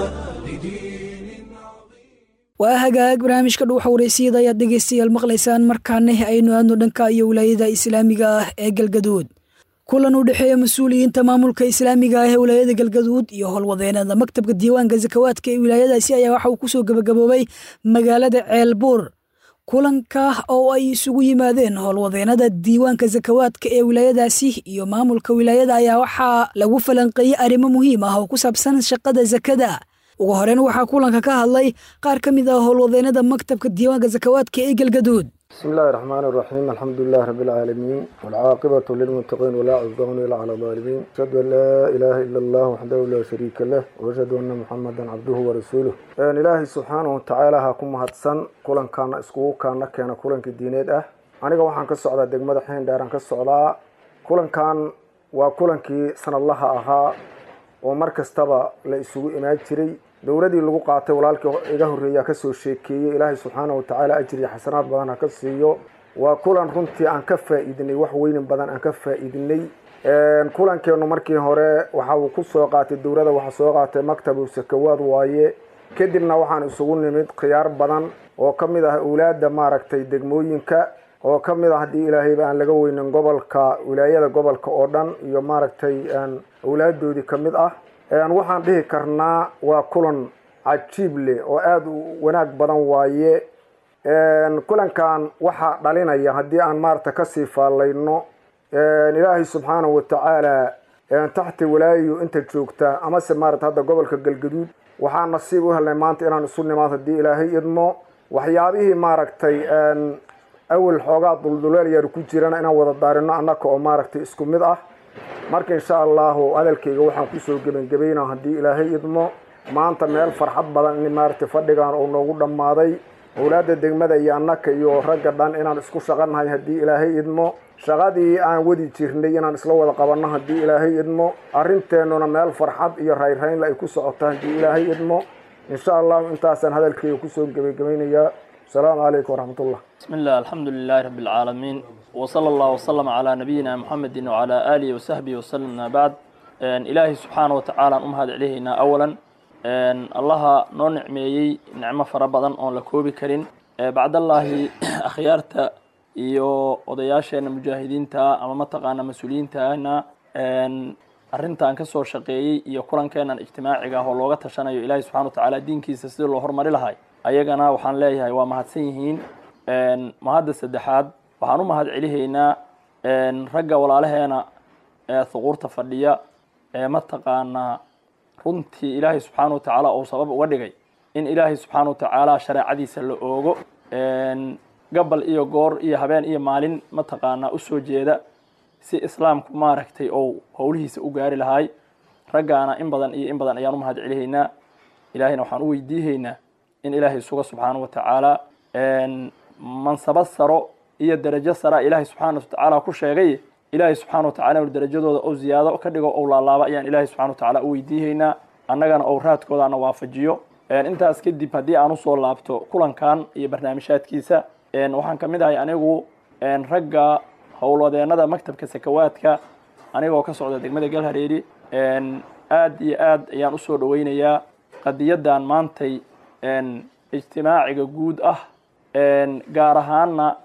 waa hagaag barnaamijka dhuuxa wareysiyada ayaad dhegaystayaal maqlaysaan markaana aynu aadno dhanka iyo wilaayada islaamiga ah ee galgaduud kulan u dhexeeya mas-uuliyiinta maamulka islaamiga ah ee wilaayada galgaduud iyo howlwadeenada maktabka diiwaanka sakawaadka ee wilaayadaasi ayaa waxa uu kusoo gabagaboobay magaalada ceelbuur kulanka oo ay isugu yimaadeen howlwadeenada diiwaanka sakawaadka ee wilaayadaasi iyo maamulka wilaayada ayaa waxaa lagu falanqeeyey arrimo muhiim ah oo ku saabsan shaqada sakada ugu horeyn waxaa kulanka ka hadlay qaar ka mid ah howlwadeenada maktabka diiwaanka sakawaadka ee galgaduud بسم الله الرحمن الرحيم الحمد لله رب العالمين والعاقبة للمتقين ولا عدوان إلا على الظالمين أشهد أن لا إله إلا الله وحده لا شريك له وأشهد أن محمدا عبده ورسوله أن إلهي سبحانه وتعالى هاكم هاتسن كلن كان اسكو كان كان كلن كدينيد أه aniga waxaan ka socdaa degmada xeen dheeraan ka socdaa kulankan waa kulankii sanadlaha ahaa oo mar kastaba la isugu imaan jiray dowladii lagu qaatay walaalkii iga horreeyaa kasoo sheekeeyey ilaahay subxaana watacaala ajir iyo xasanaad badan ha ka siiyo waa kulan runtii aan ka faa-iidinay wax weynin badan aan ka faa-iidinay kulankeenu markii hore waxa uu ku soo qaatay dowladda waxaa soo qaatay maktabu sakawaad waaye kadibna waxaan isugu nimid khiyaar badan oo ka mid ah awlaadda maaragtay degmooyinka oo ka mid ah haddii ilaahayba aan laga weynin gobolka wilaayada gobolka oo dhan iyo maaragtay awlaadoodii ka mid ah waxaan dhihi karnaa waa kulan cajiib leh oo aada u wanaag badan waaye kulankan waxaa dhalinaya haddii aan maarata kasii faallayno ilaahay subxaanahu watacaala taxti walaayo inta joogta amase maarata hadda gobolka galgaduud waxaan nasiib u helnay maanta inaan isu nimaad haddii ilaahay idmo waxyaabihii maaragtay awel xoogaa dulduleel yar ku jirana inaan wada daarino annaka oo maaragtay isku mid ah marka insha allahu hadalkayga waxaan kusoo gebangebaynaa haddii ilaahay idmo maanta meel farxad badan in maaragtay fadhigan uu noogu dhammaaday owlaadda degmada iyo annaka iyo ragga dhan inaan isku shaqanahay haddii ilaahay idmo shaqadii aan wadi jirnay inaan isla wada qabanno haddii ilaahay idmo arrinteennuna meel farxad iyo rayrraynla ay ku socoto haddii ilaahay idmo insha allahu intaasaan hadalkayga kusoo gebagabaynayaa asalaamu calaykum waraxmatullah بسم الله الحمد لله رب العالمين وصلى الله وسلم على نبينا محمد وعلى آله وصحبه وسلم ما بعد إن إلهي سبحانه وتعالى أم هذا عليهنا أولا إن الله نو نعميي نعمة فربضا أن لكوبي كرين بعد الله أخيارتا iyo odayaasheena mujaahidiinta ama mataqaana mas-uuliyiintaana arrintan ka soo shaqeeyey iyo kulankeenan ijtimaaciga ah oo looga tashanayo ilaahay subxana watacaala diinkiisa sidii loo horumari lahay ayagana waxaan leeyahay waa mahadsan yihiin mahadda saddexaad waxaan u mahad celihaynaa ragga walaalaheena ee thuquurta fadhiya ee mataqaanaa runtii ilaahay subxaana watacaala uu sabab uga dhigay in ilaahay subxaana watacaala shareecadiisa la oogo gabal iyo goor iyo habeen iyo maalin mataqaanaa usoo jeeda si islaamku maaragtay ou howlihiisa u gaari lahaay raggaana in badan iyo in badan ayaan u mahad celihaynaa ilaahayna waxaan u weydiihaynaa in ilaahay suga subxaana wa tacaala mansabad saro iyo darajo sara ilaahay subxaana watacaala ku sheegay ilaahay subxaana watacala inu darajadooda ou ziyaado ka dhigo ou laalaaba ayaan ilaahay subxana watacaala u weydiihaynaa annagana ou raadkoodaana waafajiyo intaas kadib haddii aan usoo laabto kulankan iyo barnaamijhaadkiisa waxaan ka mid ahay anigu ragga howlwadeenada maktabka sakawaadka anigoo ka socda degmada galhareeri aad iyo aad ayaan usoo dhaweynayaa qadiyadan maantay ijtimaaciga guud ah gaar ahaana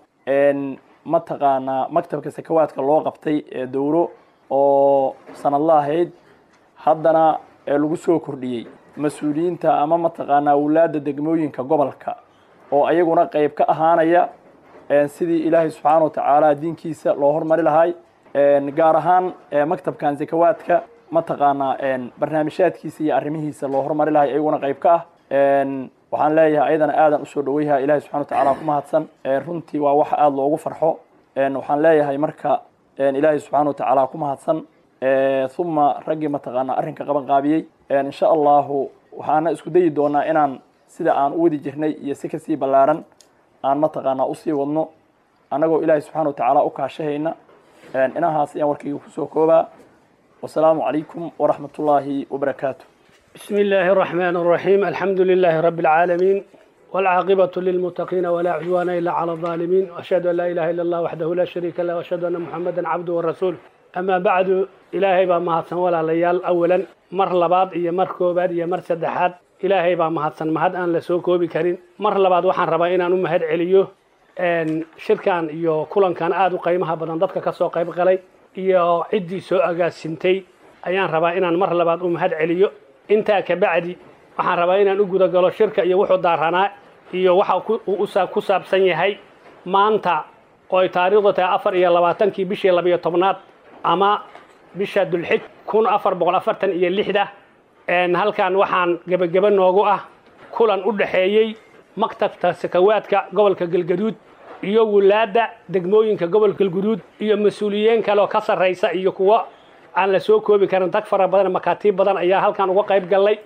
mataqaanaa maktabka sakawaadka loo qabtay ee dowro oo sanadla ahayd haddana lagu soo kordhiyey mas-uuliyiinta ama mataqaanaa wulaada degmooyinka gobolka oo ayaguna qeyb ka ahaanaya sidii ilaahay subxaana watacaala diinkiisa loo hormari lahay gaar ahaan maktabkan sakawaadka mataqaanaa barnaamijhaadkiisa iyo arrimihiisa loo hormari lahay ayaguna qeyb ka ah waxaan leeyahay ayadana aadan usoo dhaweyha ilahay subxana watacaala ku mahadsan runtii waa wax aada loogu farxo waxaan leeyahay marka ilaahay subxaana watacaala ku mahadsan uma raggii mataqaanaa arrinka qaban qaabiyey insha allahu waxaana isku dayi doonaa inaan sida aan u wadi jirnay iyo si kasii ballaaran aan mataqaanaa usii wadno annagoo ilaahay subxana watacaala u kaashahayna inahaas ayaan warkayga kusoo koobaa wasalaamu calaykum waraxmat ullaahi wabarakaatu بسم الله الرحمن الرحيم الحمد لله رب العالمين والعاقبة للمتقين ولا عدوان إلا على الظالمين وأشهد أن لا إله إلا الله وحده لا شريك له وأشهد أن محمدا عبده ورسوله أما بعد إلهي با مهدسن ولا ليال أولا مر لباد إيا مر كوباد إيا مر سدحاد إلهي با مهدسن مهد أن لسو كوبي كرين مر لباد وحان ربا إنا نمهد عليو أن شركان إيو كلان كان آدو قيمها بدن دادك كسو قيب قلي إيو عدي سو أغا سنتي أيان ربا إنا مر لباد أمهد عليو intaa ka bacdi waxaan rabaa inaan u guda galo shirka iyo wuxuu daaranaa iyo waxa ku saabsan yahay maanta oo ay taariikhdu tahay afar iyo labaatankii bishii labiyo tobnaad ama bisha dulxij kun afar boqol afartan iyo lixda halkan waxaan gebageba noogu ah kulan u dhexeeyey maktabka sakawaadka gobolka galgaduud iyo wulaadda degmooyinka gobolka galgaduud iyo mas-uuliyiin kale oo ka sarraysa iyo kuwo aan la soo koobi karin dag fara badan makaatiib badan ayaa halkan uga qayb gallay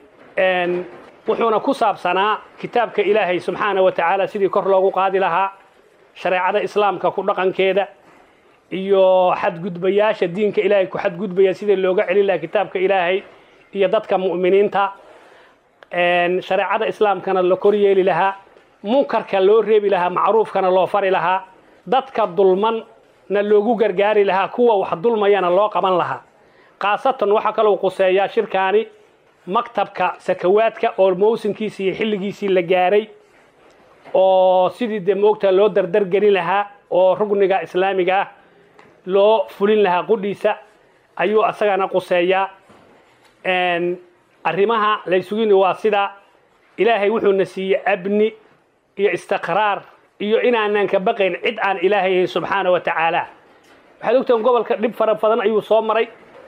wuxuuna ku saabsanaa kitaabka ilaahay subxaana wa tacaala sidii kor loogu qaadi lahaa shareecada islaamka ku dhaqankeeda iyo xadgudbayaasha diinka ilaahay ku xadgudbaya sidii looga celin lahaa kitaabka ilaahay iyo dadka mu'miniinta shareecada islaamkana la kor yeeli lahaa munkarka loo reebi lahaa macruufkana loo fari lahaa dadka dulman na loogu gargaari lahaa kuwa wax dulmayana loo qaban lahaa khaasatan waxaa kaloo quseeyaa shirkaani maktabka sakawaadka oo mawsimkiisii iyo xilligiisii la gaaray oo sidii dee moogta loo dardargelin lahaa oo rugniga islaamiga ah loo fulin lahaa qudhiisa ayuu asagana quseeyaa arrimaha laysugini waa sida ilaahay wuxuuna siiyey abni iyo istiqraar iyo inaanan ka baqayn cid aan ilaahay subxaana wa tacaala waxaad ogtahan gobolka dhib fara badan ayuu soo maray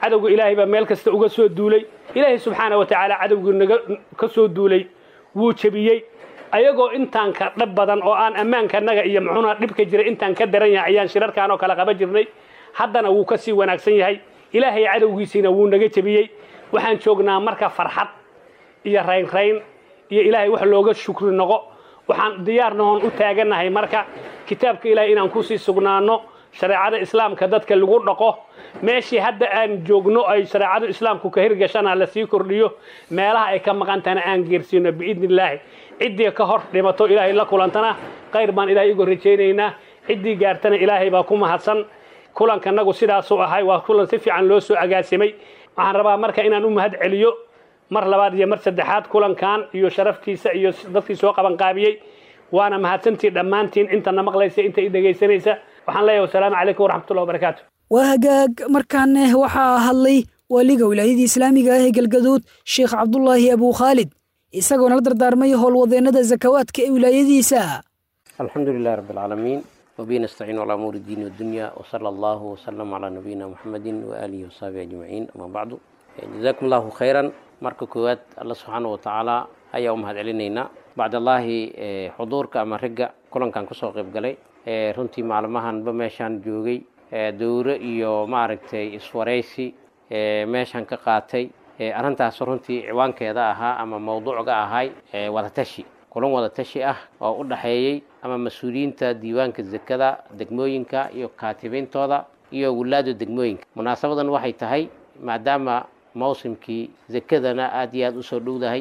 cadowga ilaahay baa meel kasta uga soo duulay ilaahay subxaana wa tacaala cadowgii naga ka soo duulay wuu jebiyey ayagoo intaan ka dhab badan oo aan ammaankanaga iyo muxuuna dhibka jiray intaan ka daran yahay ayaan shirarkaan oo kale qaban jirnay haddana wuu ka sii wanaagsan yahay ilaahay cadowgiisiina wuu naga jebiyey waxaan joognaa marka farxad iyo raynrayn iyo ilaahay wax looga shukri noqo waxaan diyaarnahoon u taagannahay marka kitaabka ilaahay inaan kusii sugnaanno shareecada islaamka dadka lagu dhaqo meeshii hadda aan joogno ay shareecadu islaamku ka hirgashana la sii kordhiyo meelaha ay ka maqantana aan geersiino biidni illaahi ciddii ka hor dhimato ilaahay la kulantana khayr baan ilaahay uga rajaynaynaa ciddii gaartana ilaahay baa ku mahadsan kulankanagu sidaasuu ahay waa kulan si fiican loo soo agaasimay waxaan rabaa marka inaan u mahad celiyo mar labaad iyo mar saddexaad kulankan iyo sharaftiisa iyo dadkii soo qabanqaabiyey waana mahadsantii dhammaantiin intana maqlaysa inta i dhegaysanaysa waxaan leeyahay wasalaamu calaykum waraxmatullahi wabarakaatu waa hagaag markaane waxaa hadlay waaliga wilaayadii islaamiga ah ee galgaduud sheekh cabdulaahi abuu khaalid isagoona la dardaarmay howlwadeennada zakawaadka ee wilaayadiisa الحمد لله رب العالمين وبه نستعين على أمور الدين والدنيا وصلى الله وسلم على نبينا محمد وآله وصحبه أجمعين أما بعد جزاكم الله خيرا marka koowaad alla subxaana wa tacaala ayaa u mahad celinaynaa bacdallaahi xuduurka ama ragga kulankan kusoo qayb galay runtii maalmahanba meeshaan joogay dowro iyo maaragtay iswaraysi meeshaan ka qaatay arrintaas runtii ciwaankeeda ahaa ama mawduucga ahay wadatashi kulan wadatashi ah oo u dhaxeeyey ama mas-uuliyiinta diiwaanka zakada degmooyinka iyo kaatibintooda iyo wulaada degmooyinka munaasabadan waxay tahay maadaama mawsimkii zakadana aada iyo aada usoo dhowdahay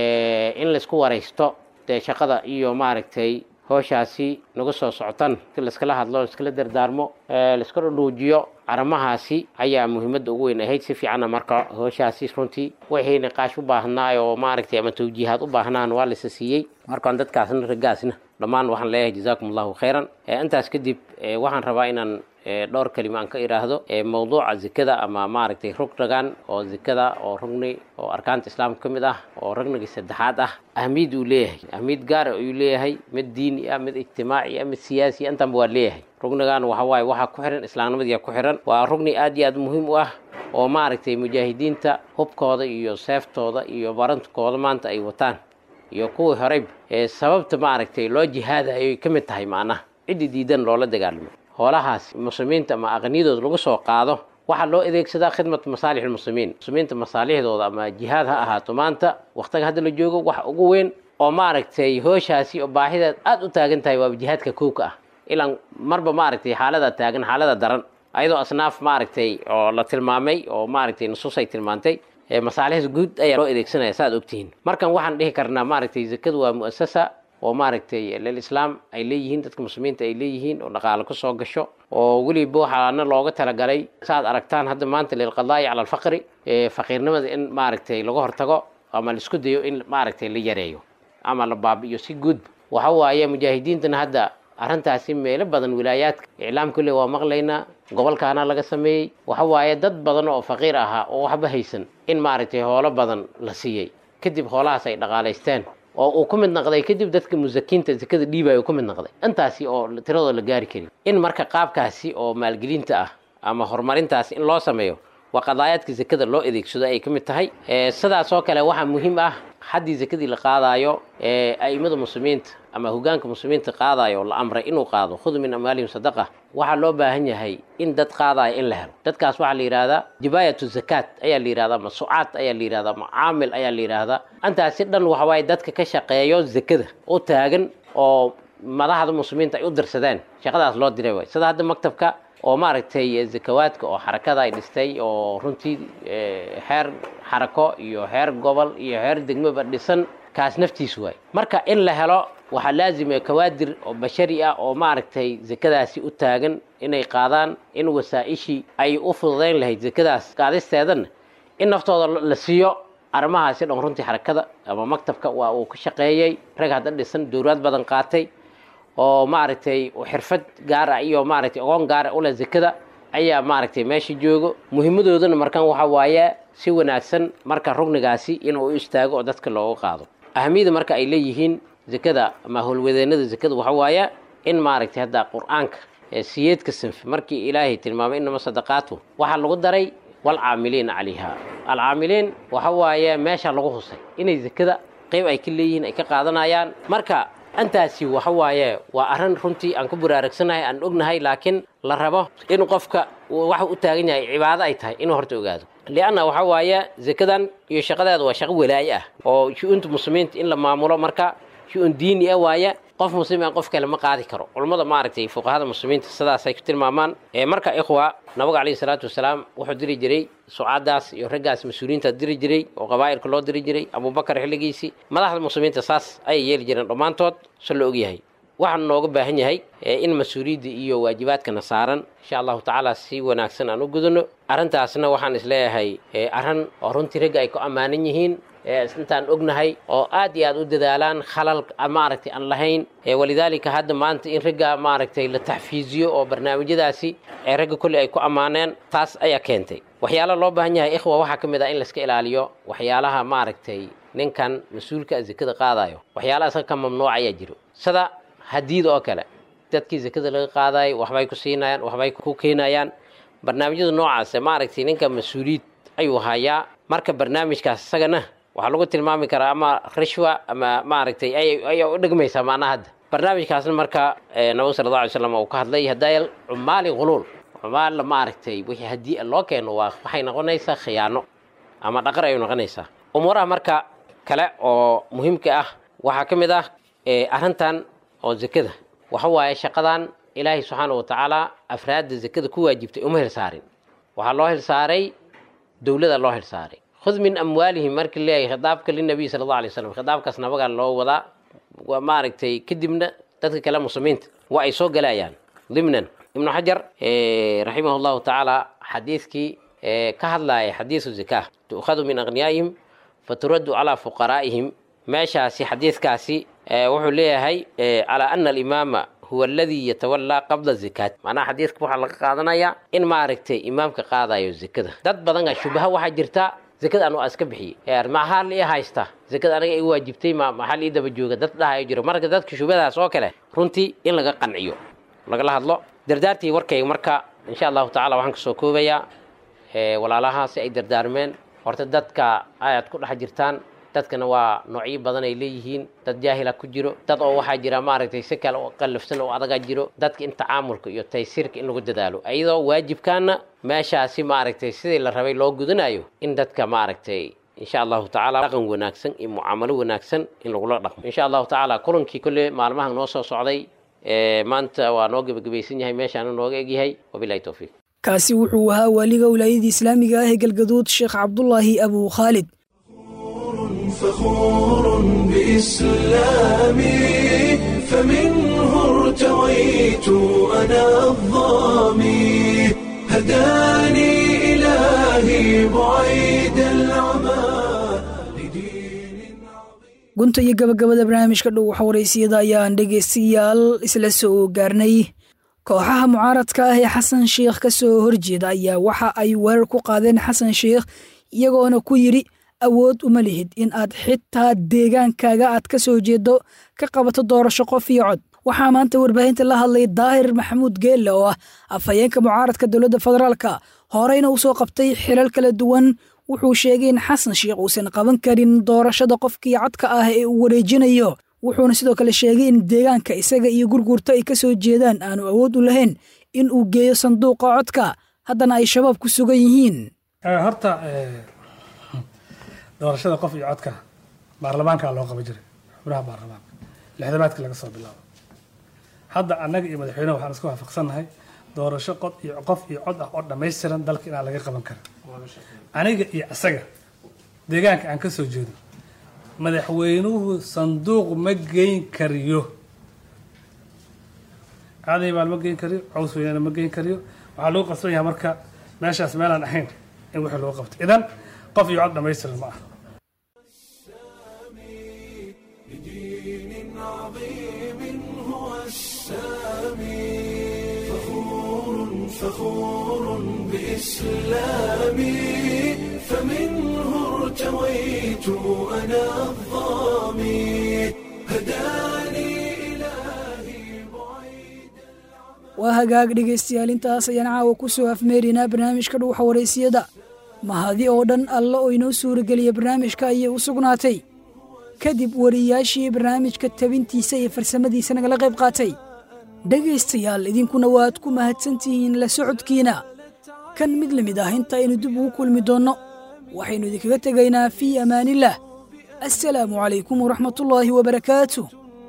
in laisku waraysto dee shaqada iyo maaragtay hooshaasi nagu soo socotan si laiskala hadlo laiskala dardaarmo laiska dhudhuujiyo arrimahaasi ayaa muhiimadda ugu weyn ahayd si fiicanna marka hooshaasi runtii wixii niqaash u baahnaa oo maaragtay ama tawjiihaad u baahnaan waa lasa siiyey markaan dadkaasna raggaasna dhammaan waxaan leeyahay jazaakum allahu khayran intaas kadib waxaan rabaa inaan dhowr kelima aan ka idhaahdo mawduuca zikada ama maaragtay rugnagan oo zikada oo rugni oo arkaanta islaamka ka mid ah oo rugnigii saddexaad ah ahmiyad uu leeyahay ahmiyad gaara ayuu leeyahay mid diini ah mid ijtimaaci ah mid siyaasi ah intanba waa leeyahay rugnigan waxa waaye waxaa ku xihan islaamnimadii ku xihan waa rugni aad iyo aad muhiim u ah oo maaragtay mujaahidiinta hubkooda iyo seeftooda iyo barantkooda maanta ay wataan iyo kuwii horeyba sababta maaragtay loo jihaada ayay ka mid tahay macnaha ciddi diidan loola dagaalamo hoolahaas muslimiinta ama aqniyadooda lagu soo qaado waxaa loo adeegsadaa khidmat masaalix lmuslimiin muslimiinta masaalixdooda ama jihaad ha ahaato maanta waqtiga hadda la joogo waxa ugu weyn oo maaragtay hooshaasi oo baahideed aada u taagan tahay waaba jihaadka kowka ah ilaan marba maaragtay xaalada taagan xaalada daran ayadoo asnaaf maaragtay oo la tilmaamay oo maaragtay nusuus ay tilmaantay masaalixda guud ayaa loo adeegsanaya saaad ogtihiin markan waxaan dhihi karnaa maaragtay zakadu waa mu'asasa oo maaragtay lilislaam ay leeyihiin dadka muslimiinta ay leeyihiin oo dhaqaale ku soo gasho oo weliba waxaana looga talagalay saaad aragtaan hadda maanta lilqadaa'i cala alfaqri faqiirnimada in maaragtay laga hortago ama laisku dayo in maaragtay la yareeyo ama la baabi'iyo si guudba waxa waaye mujaahidiintana hadda arrintaasi meelo badan wilaayaadka iclaamka le waa maqlaynaa gobolkaana laga sameeyey waxa waaye dad badan oo faqiir ahaa oo waxba haysan in maaragtay hoolo badan la siiyey kadib hoolahaas ay dhaqaalaysteen oo uu ku mid naqday kadib dadka musakiinta zakada dhiibaya uu ku mid naqday intaasi oo tiradoo la gaari karin in marka qaabkaasi oo maalgelinta ah ama horumarintaasi in loo sameeyo waa qadaayaadka zakada loo adeegsado ay ka mid tahay sidaas oo kale waxaa muhiim ah haddii zakadii la qaadaayo a'imada muslimiinta ama hogaanka muslimiinta qaadayo la amray inuu qaado khud min amwaalihim sadaqa waxaa loo baahan yahay in dad qaadaya in la helo dadkaas waxaa la yidhahdaa jibaayatu zakaat ayaa la yidhahdaa masuucaad ayaa la yidhahdaa macaamil ayaa la yidhahdaa intaasi dhan waxa waaye dadka ka shaqeeyo zakada u taagan oo madaxda muslimiinta ay u dirsadeen shaqadaas loo diray waay sida hadda maktabka oo maaragtay zakawaadka oo xarakada ay dhistay oo runtii xeer xarako iyo xeer gobol iyo xeer degmoba dhisan kaas naftiis waay marka in la helo waxaa laazima kawaadir oo bashari ah oo maaragtay zakadaasi u taagan inay qaadaan in wasaa-ishii ay u fududayn lahayd zakadaas qaadisteedana in naftooda la siiyo arrimahaasi dhan runtii xarakada ama maktabka waa uu ka shaqeeyey rag hadda dhisan dowlaad badan qaatay oo maaragtay xirfad gaara iyo maaragtay ogoon gaara ule zakada ayaa maaragtay meesha joogo muhiimadoodana markan waxa waaye si wanaagsan marka rugnigaasi inuu u istaago oo dadka looga qaado ahamiyada marka ay leeyihiin zakada ama howlwadeenada zakada waxa waaye in maaragtay hadda qur-aanka siyeedka sanfi markii ilaahay tilmaamay inama sadaqaatu waxaa lagu daray waalcaamiliina calayha alcaamiliin waxa waaye meesha lagu husay inay zakada qayb ay ka leeyihiin ay ka qaadanayaan marka intaasi waxa waaye waa arrin runtii aan ku buraarugsanahay aan ognahay laakiin la rabo in qofka waxa u taagan yahay cibaado ay tahay inuu horta ogaado lianna waxa waaye zakadan iyo shaqadeeda waa shaqo walaaye ah oo shu-uunta muslimiinta in la maamulo marka shu-uun diini ah waaye qof muslim aan qof kale ma qaadi karo culummada maaragtay fuqahada muslimiinta sidaasay ku tilmaamaan marka ikhwa nabiga calayhi salaatu wasalaam wuxuu diri jiray sucaadaas iyo raggaas mas-uuliyiinta diri jiray oo qabaa'ilka loo diri jiray abubakar xilligiisii madaxda muslimiinta saas ayay yeeli jireen dhammaantood se la ogyahay waxaan nooga baahan yahay in mas-uuliyadda iyo waajibaadkana saaran insha allahu tacaala si wanaagsan aan u gudano arrintaasna waxaan isleeyahay arrin oo runtii ragga ay ku ammaanan yihiin intaan ognahay oo aad iyo aad u dadaalaan khalal maaragtay aan lahayn walidaalika hadda maanta in ragga maaragtay la taxfiiziyo oo barnaamijyadaasi ee ragga kolley ay ku ammaaneen taas ayaa keentay waxyaala loo baahan yahay ikhwa waxaa ka mid ah in layska ilaaliyo waxyaalaha maaragtay ninkan mas-uulka zakada qaadayo waxyaalaha isaga ka mamnuuc ayaa jiro sida hadiida oo kale dadkii zakada laga qaadayo waxbay ku siinayaan waxbay ku keenayaan barnaamijyada noocaas maaragtay ninka mas-uuliyiid ayuu hayaa marka barnaamijkaas isagana waxaa lagu tilmaami karaa ama rishwa ama maaragtay ayaa u dhegmaysaa maanaa hadda barnaamijkaasna marka nabiga sala alla alay slam uu ka hadlay hadaayal cumaali khuluul cumaalla maaragtay wixii haddii loo keeno waa waxay noqonaysaa khiyaano ama dhaqar ayay noqonaysaa umuuraha marka kale oo muhiimka ah waxaa ka mid ah arrintan oo zakada waxa waaye shaqadan ilaahay subxaana wa tacaala afraadda zakada ku waajibtay uma hilsaarin waxaa loo hilsaaray dowlada loo hilsaaray khud min amwaalihim markii leeyahay khitaabka linabiy sala allahu alay slam khitaabkaas nabagaa loo wadaa waa maaragtay kadibna dadka kale muslimiinta waa ay soo galayaan dimnan ibnu xajar raximah llahu tacaala xadiidkii ka hadlaaya xadiisu zakaa tu'khadu min aghniyaa'ihim faturaddu calaa fuqaraa'ihim meeshaasi xadiidkaasi wuxuu leeyahay calaa ana alimaama huwa aladii yatawallaa qabla zakaat macnaha xadiidka waxaa laga qaadanayaa in maaragtay imaamka qaadayo zakada dad badana shubaha waxaa jirta zakada anu iska bixiyey maxaa la ii haysta zakada aniga ii waajibtay ma maxaa la ii daba jooga dad dhahayo jiro marka dadka shubadaas oo kale runtii in laga qanciyo lagala hadlo dardaartii warkayga marka insha allahu tacala waxaan kasoo koobayaa walaalaha si ay dardaarmeen horta dadka ayaad ku dhex jirtaan dadkana waa noocyo badan ay leeyihiin dad jaahila ku jiro dad oo waxaa jira maaragtay si kale oo qallafsan oo adaga jiro dadka in tacaamulka iyo taysiirka in lagu dadaalo iyadoo waajibkaana meeshaasi maaragtay sidii la rabay loo gudanayo in dadka maaragtay insha allahu tacaala dhaqan wanaagsan iyo mucaamalo wanaagsan in lagula dhaqmo insha allahu tacaala kulankii kolle maalmahan noo soo socday maanta waa noo gebagabaysan yahay meeshaana nooga egyahay wabilahi towfiiq kaasi wuxuu ahaa waaliga wilaayadii islaamiga ah ee galgaduud sheekh cabdulaahi abu khaalid فخور بإسلامي فمنه ارتويت أنا الظامي هداني إلهي بعيد العمى gunta iyo gabagabada barnaamijka dhow waxa waraysiyada ayaan dhegaystayaal isla soo gaarnay kooxaha mucaaradka ah ee xasan sheikh ka soo horjeeda ayaa waxa ay weerar ku qaadeen xasan sheikh iyagoona ku yidhi awood uma lihid in aad xitaa deegaankaaga aad ka soo jeedo ka qabato doorasho qof iyo cod waxaa maanta warbaahinta la hadlay daahir maxamuud geelle oo ah afhayeenka mucaaradka dowladda federaalka horeyna u soo qabtay xilal kala duwan wuxuu sheegay in xasan sheikh uusan qaban karin doorashada qofkii codka ah ee uu wareejinayo wuxuuna sidoo kale sheegay in deegaanka isaga iyo gurgurta ay ka soo jeedaan aanu awood u lahayn in uu geeyo sanduuqa codka haddana ay shabaab ku sugan yihiin horta doorashada qof iyo codka baarlamaankaa loo qaban jiray xubnaha baarlamaanka lixdamaadkii laga soo bilaabo hadda annaga iyo madaxweyneha waxaan isku waafaqsannahay doorasho qod iyo qof iyo cod ah oo dhammaystiran dalka inaan laga qaban karin aniga iyo asaga deegaanka aan ka soo jeedo madaxweynuhu sanduuq ma geyn kariyo aaday baal ma geyn kariyo caws weynana ma geyn kariyo waxaa lagu qasban yahay marka meeshaas meelaan ahayn in wixii lagu qabto idan qof iyo cod dhammaystiran ma aha فخور بإسلامي فمنه ارتويت أنا الظامي هداني waa hagaag dhegaystayaal intaas ayaan caawa ku soo afmeerinaa barnaamijka dhuuxa waraysiyada mahadi oo dhan alle oo inoo suurageliya barnaamijka ayay u sugnaatay kadib wariyaashii barnaamijka tabintiisa iyo farsamadiisa nagala qayb qaatay dhegaystayaal idinkuna waad ku mahadsantihiin la socodkiina kan mid la mid ah inta aynu dib ugu kulmi doonno waxaynu idinkaga tegaynaa fii amaanillaah assalaamu calaykum waraxmatullaahi wabarakaatu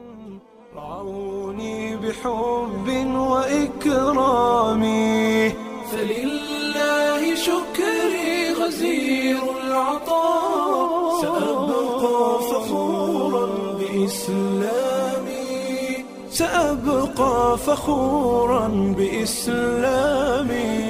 بحب وإكرامي فلله شكري غزير العطاء سأبقى فخورا بإسلامي سأبقى فخورا بإسلامي